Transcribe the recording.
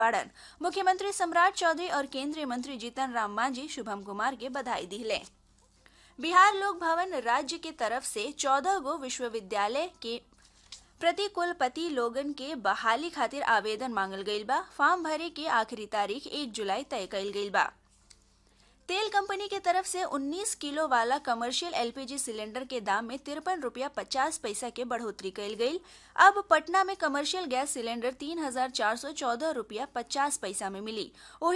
पाड़न मुख्यमंत्री सम्राट चौधरी और केंद्रीय मंत्री जीतन राम मांझी शुभम कुमार के बधाई दिले बिहार लोक भवन राज्य के तरफ से चौदह गो विश्वविद्यालय के प्रति कुलपति लोगन के बहाली खातिर आवेदन मांगल गईल बा फॉर्म भरे के आखिरी तारीख एक जुलाई तय कईल गईल बा तेल कंपनी के तरफ से 19 किलो वाला कमर्शियल एलपीजी सिलेंडर के दाम में तिरपन रुपया पचास पैसा के बढ़ोतरी कईल गईल अब पटना में कमर्शियल गैस सिलेंडर तीन हजार चार सौ चौदह रुपया पचास पैसा में मिली